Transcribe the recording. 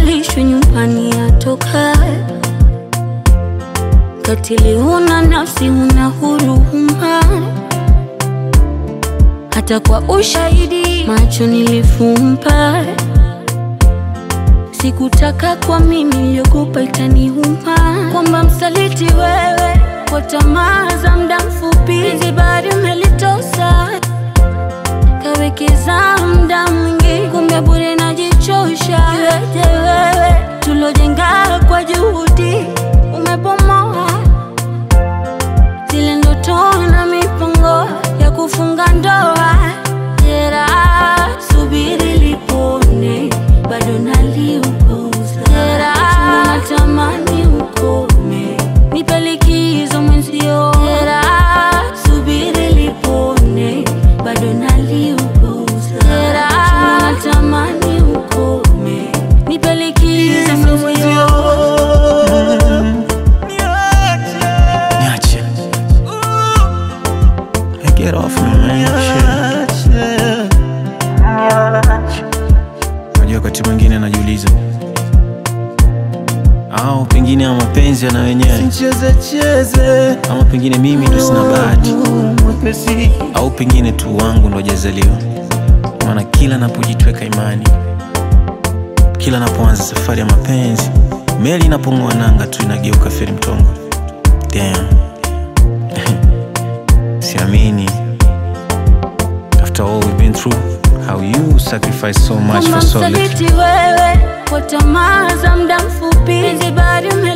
alishwe nyumbani atokae. Katili huna nafsi, huna huruma, hata kwa ushahidi macho nilifumba. Sikutaka kwa mimi niliogopa itaniuma, kwamba msaliti wewe kwa tamaa za muda mfupi, zibari umelitosa kawekeza muda mwingi, kumbe bure najichosha. Iweje wewe tulojenga kwa juhudi umebomoa zile ndoto na mipango ya kufunga ndoa. Jeraha subiri lipone, bado naliuguza. Jeraha natamani ukome, nipe likizo mwenzio. Jeraha subiri lipone, bado naliuguza. Jeraha natamani ukome, nipe likizo mwenzio. Niache. Hey, get off me, man. Shit. Unajua wakati mwingine najiuliza au pengine ya mapenzi yana wenyewe Cheze cheze ama pengine mimi ndo sina bahati mwepesi au pengine tu wangu ndo jazaliwa maana kila napojitweka imani kila napoanza safari ya mapenzi meli inapong'oa nanga tu inageuka feri mtongo Damn. siamini after all we've been through how you sacrifice so much Kama for so little msaliti wewe kwa tamaa za muda mfupi, zibari ume